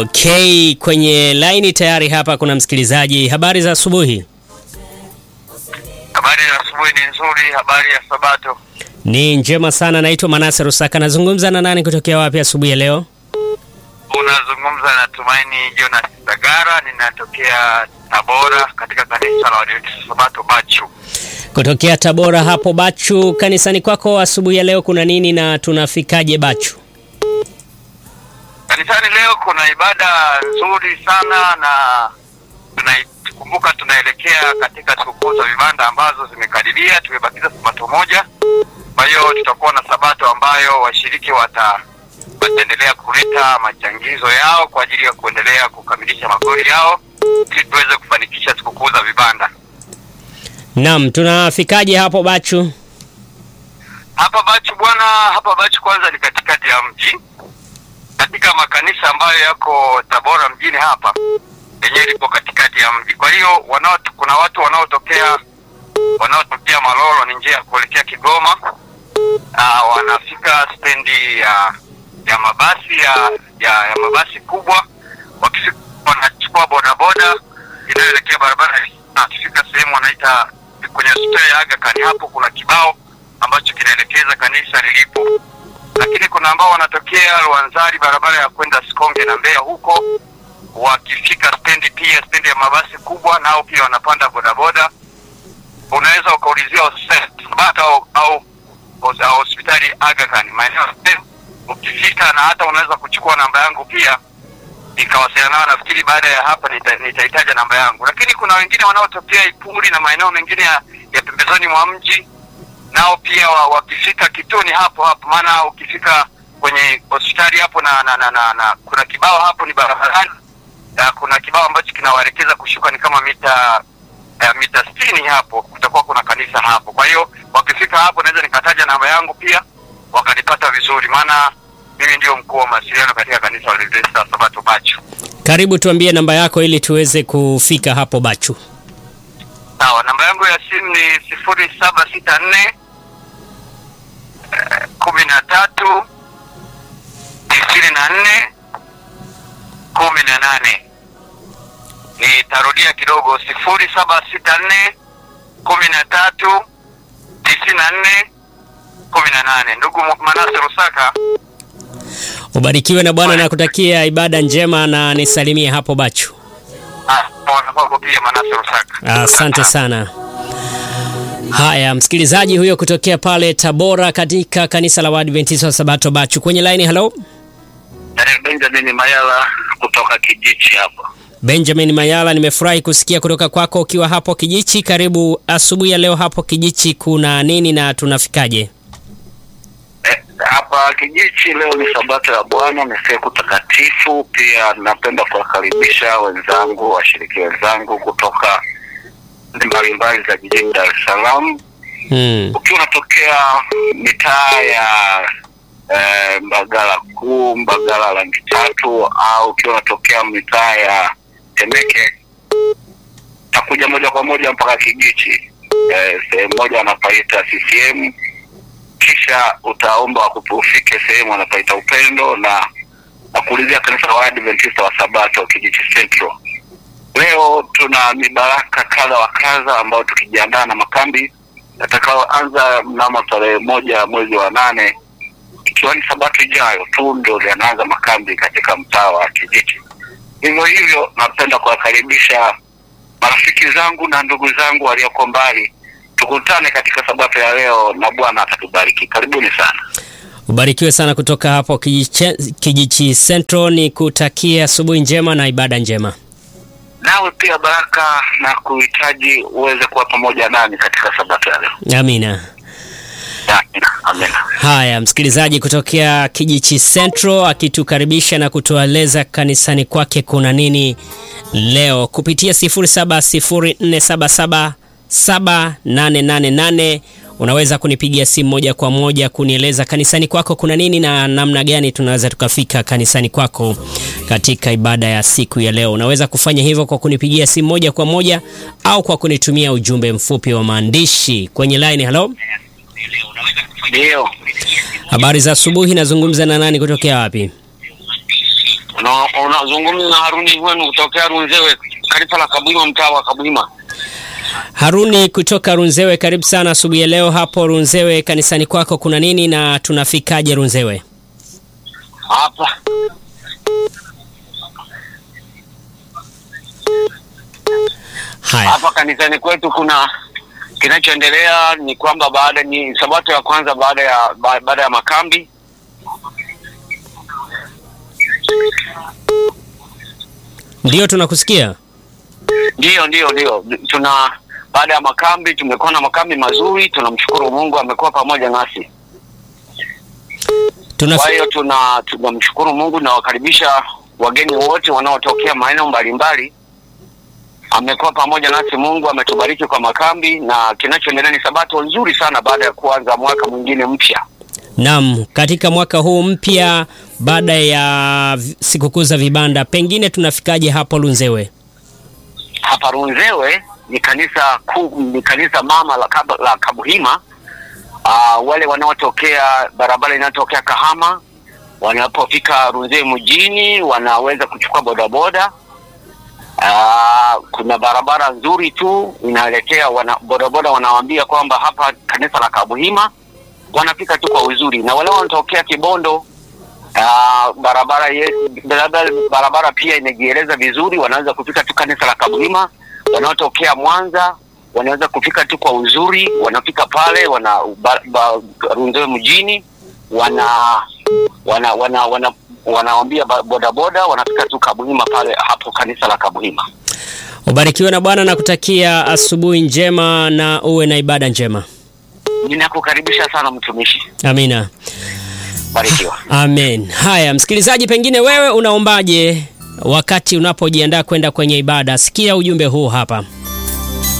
Okay, kwenye laini tayari hapa kuna msikilizaji. Habari za asubuhi. Habari ya asubuhi ni nzuri. Habari ya Sabato Ni njema sana. Naitwa Manase Rusaka. Nazungumza na nani kutokea wapi asubuhi ya leo? unazungumza na Tumaini Jonas Sagara, ninatokea Tabora katika kanisa la Waadventista Sabato Bachu. Kutokea Tabora hapo Bachu. Kanisani kwako asubuhi ya leo kuna nini na tunafikaje Bachu? Kanisani leo kuna ibada nzuri sana na tunaikumbuka, tunaelekea katika sikukuu za vibanda ambazo zimekaribia. Tumebakiza sabato moja, kwa hiyo tutakuwa na sabato ambayo washiriki wata wataendelea kuleta machangizo yao kwa ajili ya kuendelea kukamilisha magoli yao ili tuweze kufanikisha sikukuu za vibanda. Naam, tunafikaje hapo Bachu? Hapa Bachu bwana, hapa Bachu kwanza ni katikati ya mji, katika makanisa ambayo yako Tabora mjini hapa, yenyewe lipo katikati ya mji. Kwa hiyo wanao, kuna watu wanaotokea wanaotokea Malolo, ni njia ya kuelekea Kigoma. Aa, wanafika stendi ya ya mabasi ya ya, ya mabasi kubwa, wakifika wanachukua bodaboda inayoelekea barabara, na wakifika sehemu wanaita kwenye hospitali ya Aga Khan, hapo kuna kibao ambacho kinaelekeza kanisa lilipo, lakini kuna ambao wanatokea Rwanzari, barabara ya kwenda Sikonge na Mbeya huko, wakifika stendi pia stendi ya mabasi kubwa, nao pia wanapanda bodaboda. Unaweza ukaulizia hospitali Sabato au au au hospitali Aga Khan maeneo ukifika, na hata unaweza kuchukua namba yangu pia nikawasiliana nao. Nafikiri baada ya hapa nita- nitahitaja namba yangu, lakini kuna wengine wanaotokea Ipuli na maeneo mengine ya, ya pembezoni mwa mji nao pia wa- wakifika kituoni hapo hapo, maana ukifika kwenye hospitali hapo na, na, na, na, na kuna kibao hapo ni barabarani na kuna kibao ambacho kinawaelekeza kushuka ni kama mita eh, mita sitini hapo kutakuwa kuna kanisa hapo. Kwa hiyo wakifika hapo, naweza nikataja namba yangu pia wakanipata vizuri, maana mimi ndio mkuu wa mawasiliano katika kanisa la Waadventista Sabato Bachu. Karibu tuambie namba yako ili tuweze kufika hapo Bachu. Sawa, namba yangu ya simu ni sifuri saba sita nne kumi na tatu tisini na nne kumi na nane. Nitarudia kidogo, sifuri saba sita nne kumi na tatu tisini na nne kumi na nane. Ndugu Manase Rusaka, Ubarikiwe na Bwana na kutakia ibada njema na nisalimie hapo Bachu. ah, mwana kwako pia Manase Rusaka. Asante sana. Haya, msikilizaji huyo kutokea pale Tabora katika kanisa la Waadventista wa Sabato Bachu. Kwenye line, hello. Benjamin Mayala kutoka Kijichi hapa. Benjamin Mayala, nimefurahi kusikia kutoka kwako ukiwa hapo Kijichi. Karibu asubuhi ya leo hapo Kijichi, kuna nini na tunafikaje? Eh, hapa Kijichi leo ni sabato ya Bwana, ni siku takatifu. Pia napenda kuwakaribisha wenzangu, washiriki wenzangu kutoka nchi mbalimbali za jijini Dar es Salaam. Hmm. Ukiwa unatokea mitaa ya eh, Mbagala Kuu, Mbagala Rangi Tatu, au ukiwa unatokea mitaa ya Temeke, takuja moja kwa moja mpaka Kijichi, eh, sehemu moja wanapaita CCM kisha utaomba wakupe- ufike sehemu wanapaita Upendo na na kuulizia kanisa la Waadventista wa Sabato Kijichi Central. Leo tuna mibaraka kadha wa kadha ambayo tukijiandaa na makambi yatakayoanza mnamo tarehe moja mwezi wa nane ikiwa ni Sabato ijayo tu ndio yanaanza makambi katika mtaa wa Kijichi. Hivyo hivyo, napenda kuwakaribisha marafiki zangu na ndugu zangu walioko mbali tukutane katika sabato ya leo na Bwana atatubariki. Karibuni sana. Ubarikiwe sana kutoka hapo Kijichi, Kijichi Central. Ni kutakia asubuhi njema na ibada njema. Nawe pia baraka na kuhitaji uweze kuwa pamoja nami katika sabato ya leo. Amina. Amina. Amina. Haya, msikilizaji kutokea Kijichi Central akitukaribisha na kutueleza kanisani kwake kuna nini leo kupitia 0704777888 unaweza kunipigia simu moja kwa moja kunieleza kanisani kwako kuna nini na namna gani tunaweza tukafika kanisani kwako katika ibada ya siku ya leo. Unaweza kufanya hivyo kwa kunipigia simu moja kwa moja au kwa kunitumia ujumbe mfupi wa maandishi kwenye line. Hello, Ndio. habari za asubuhi. Nazungumza na nani kutokea wapi? Una- Unazungumza na Haruni wenu kutokea Runzewe, kanisa la Kabuima, mtaa wa Kabuima. Haruni kutoka Runzewe, karibu sana asubuhi ya leo hapo Runzewe. Kanisani kwako kuna nini na tunafikaje Runzewe? Hapa Haya, hapa kanisani kwetu kuna kinachoendelea ni kwamba baada ni sabato ya kwanza baada ya ba- baada ya makambi ndio tunakusikia. Ndiyo, ndiyo, ndiyo. Tuna baada ya makambi tumekuwa na makambi mazuri, tunamshukuru Mungu amekuwa pamoja nasi. Tuna Kwa hiyo tuna tunamshukuru Mungu na wakaribisha wageni wote wanaotokea maeneo mbalimbali. Amekuwa pamoja nasi, Mungu ametubariki kwa makambi, na kinachoendelea ni sabato nzuri sana baada ya kuanza mwaka mwingine mpya. Naam, katika mwaka huu mpya baada ya vi- sikukuu za vibanda, pengine tunafikaje hapo Runzewe? Hapa Runzewe ni kanisa kuu, ni kanisa mama la, Kab la Kabuhima. Uh, wale wanaotokea barabara inayotokea Kahama wanapofika Runzewe mjini wanaweza kuchukua bodaboda. Uh, kuna barabara nzuri tu inaelekea wana, bodaboda wanawaambia kwamba hapa kanisa la Kabuhima, wanafika tu kwa uzuri, na wale wanatokea Kibondo uh, barabara, ye, barabara barabara pia inajieleza vizuri, wanaweza kufika tu kanisa la Kabuhima. Wanaotokea Mwanza wanaweza kufika tu kwa uzuri, wanafika pale wana ba, ba, Runzewe mjini wana wana wana wana wanaambia ba- bodaboda wanafika tu Kabuhima pale hapo kanisa la Kabuhima. Ubarikiwe na Bwana na kutakia asubuhi njema na uwe na ibada njema. Ninakukaribisha sana mtumishi, Amina. barikiwa. Amen. Haya, msikilizaji, pengine wewe unaombaje wakati unapojiandaa kwenda kwenye ibada? Sikia ujumbe huu hapa.